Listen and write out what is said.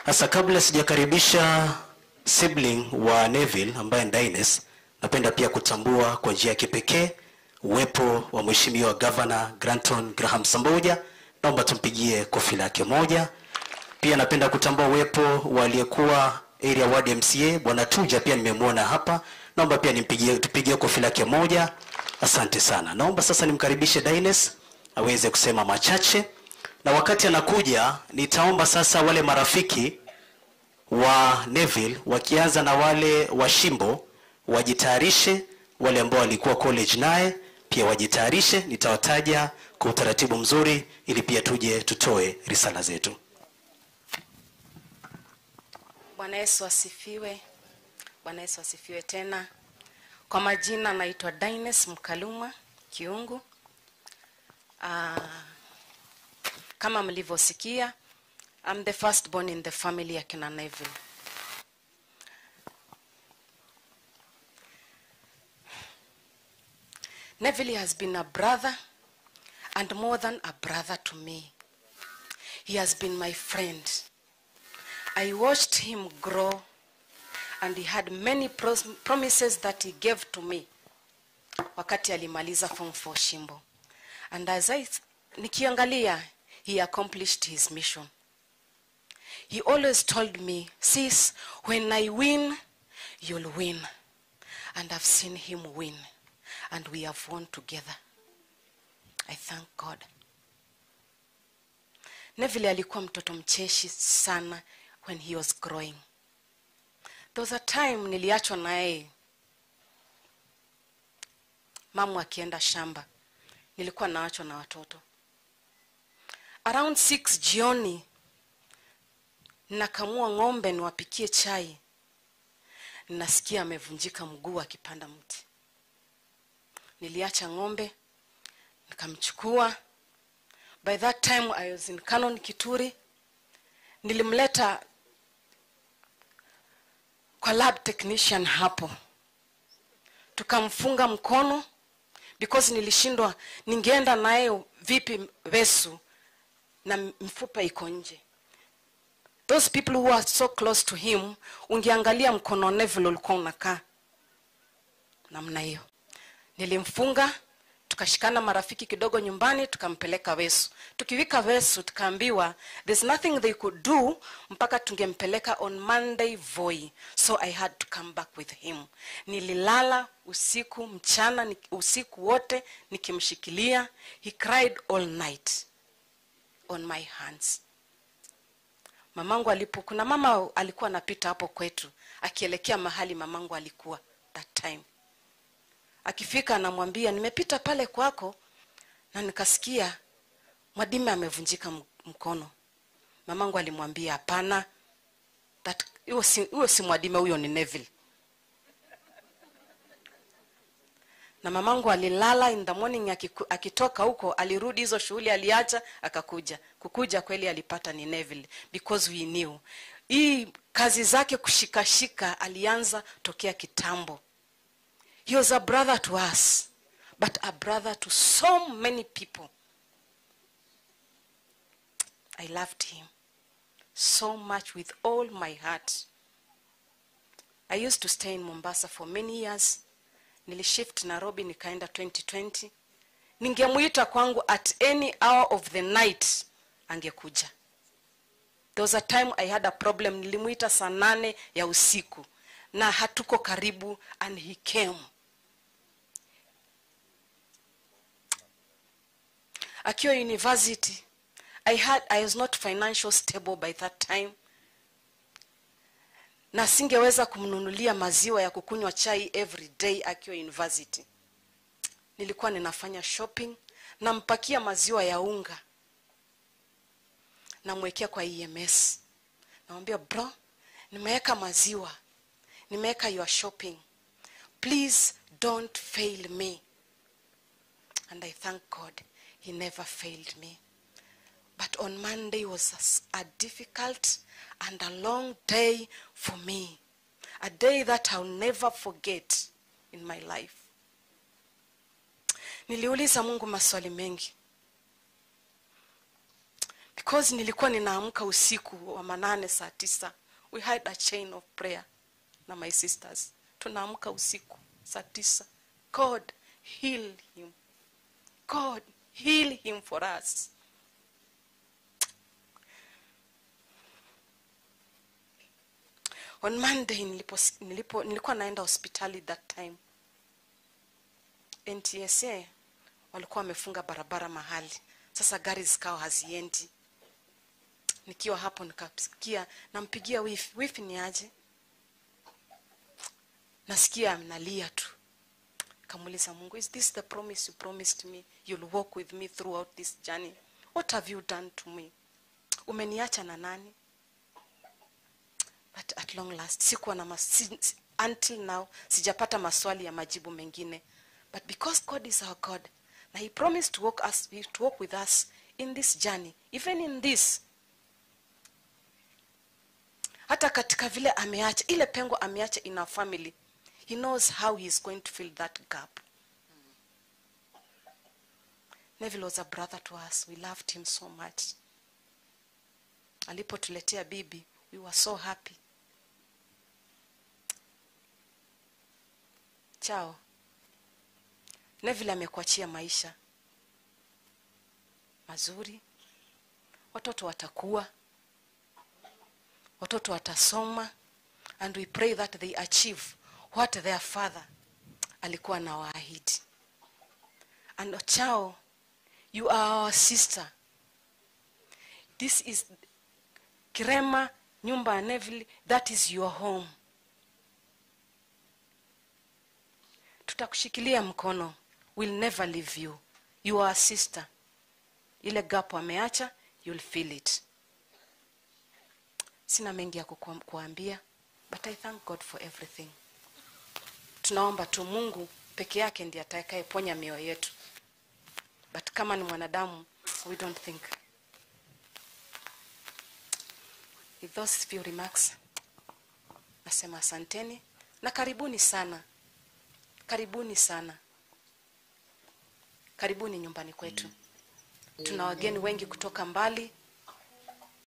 Sasa kabla sijakaribisha sibling wa Neville ambaye ni Dines, napenda pia kutambua kwa njia ya kipekee uwepo wa Mheshimiwa Governor Granton Graham Samboja. Naomba tumpigie kofi lake moja. Pia napenda kutambua uwepo wa aliyekuwa area ward MCA Bwana Tuja, pia nimemwona hapa. Naomba pia nimpigie, tupigie kofi lake moja. Asante sana. Naomba sasa nimkaribishe Dines aweze kusema machache, na wakati anakuja nitaomba sasa wale marafiki wa Neville wakianza na wale wa Shimbo wajitayarishe, wale ambao walikuwa college naye pia wajitayarishe. Nitawataja kwa utaratibu mzuri ili pia tuje tutoe risala zetu. Bwana Yesu asifiwe. Bwana Yesu asifiwe tena. Kwa majina naitwa Dines Mkaluma Kiungu. Ah, kama mlivyosikia, I'm the first born in the family ya kina Neville. Neville has been a brother and more than a brother to me. He has been my friend. I watched him grow and he had many pros- promises that he gave to me wakati alimaliza form 4 Shimbo. And as I nikiangalia he accomplished his mission. He always told me, sis, when I win, you'll win. And I've seen him win. And we have won together. I thank God. Neville alikuwa mtoto mcheshi sana when he was growing. There was a time niliachwa na yeye mamu akienda shamba, nilikuwa naachwa na watoto. Around 6 jioni nakamua ng'ombe niwapikie chai, nasikia amevunjika mguu akipanda mti. Niliacha ng'ombe nikamchukua. By that time I was in Canon Kituri. Nilimleta kwa lab technician hapo, tukamfunga mkono because nilishindwa, ningeenda naye vipi Vesu na mfupa iko nje. Those people who are so close to him, ungeangalia mkono Neville ulikuwa unakaa namna hiyo. Nilimfunga, tukashikana marafiki kidogo nyumbani, tukampeleka Wesu. Tukiwika Wesu, tukaambiwa there's nothing they could do mpaka tungempeleka on Monday Voi, so I had to come back with him. Nililala usiku mchana, ni- usiku wote nikimshikilia. He cried all night on my hands. Mamangu alipo, kuna mama alikuwa anapita hapo kwetu akielekea mahali mamangu alikuwa that time akifika anamwambia nimepita pale kwako na nikasikia mwadime amevunjika m- mkono mamangu alimwambia hapana that- huyo si, huyo si mwadime huyo ni Neville na mamangu alilala in the morning akiku, akitoka huko alirudi hizo shughuli aliacha akakuja kukuja kweli alipata ni Neville because we knew hii kazi zake kushikashika alianza tokea kitambo He was a brother to us, but a brother to so many people. I loved him so much with all my heart. I used to stay in Mombasa for many years. Nilishift Nairobi nikaenda 2020. Ningemuita kwangu at any hour of the night angekuja. There was a time I had a problem, nilimuita saa nane ya usiku na hatuko karibu and he came. Akiwa university, I had I was not financial stable by that time. Na singeweza kumnunulia maziwa ya kukunywa chai every day akiwa university. Nilikuwa ninafanya shopping, nampakia maziwa ya unga. Namwekea kwa EMS. Namwambia bro, nimeweka maziwa. Nimeweka your shopping. Please don't fail me. And I thank God he never failed me. But on Monday was a s- a, difficult and a long day for me. A day that I'll never forget in my life. Niliuliza Mungu maswali mengi. because nilikuwa ninaamka usiku wa manane saa tisa we had a chain of prayer na my sisters tunaamka usiku saa tisa god heal him god heal him for us on monday nilipo, nilipo, nilikuwa naenda hospitali that time ntsa walikuwa wamefunga barabara mahali sasa gari zikawa haziendi nikiwa hapo nikasikia nampigia wifi wifi ni aje nasikia analia tu kamuuliza mungu is this the promise you promised me you'll walk with me throughout this journey what have you done to me umeniacha na nani but at long last sikuwa na mas si, si- until now sijapata maswali ya majibu mengine but because god is our god na he promised to walk, us, to walk with us in this journey even in this hata katika vile ameacha ile pengo ameacha in our family he knows how he is going to fill that gap neville was a brother to us we loved him so much alipotuletea bibi we were so happy chao neville amekuachia maisha mazuri watoto watakuwa watoto watasoma and we pray that they achieve what their father alikuwa na waahidi and chao you are our sister this is kirema nyumba ya neville that is your home tutakushikilia mkono will never leave you you are a sister ile gap ameacha you'll feel it sina mengi ya kukuam- kuambia but i thank god for everything tunaomba tu mungu peke yake ndiye atakayeponya mioyo yetu but kama ni mwanadamu we don't think with those few remarks nasema asanteni na karibuni sana karibuni sana karibuni nyumbani kwetu tuna wageni wengi kutoka mbali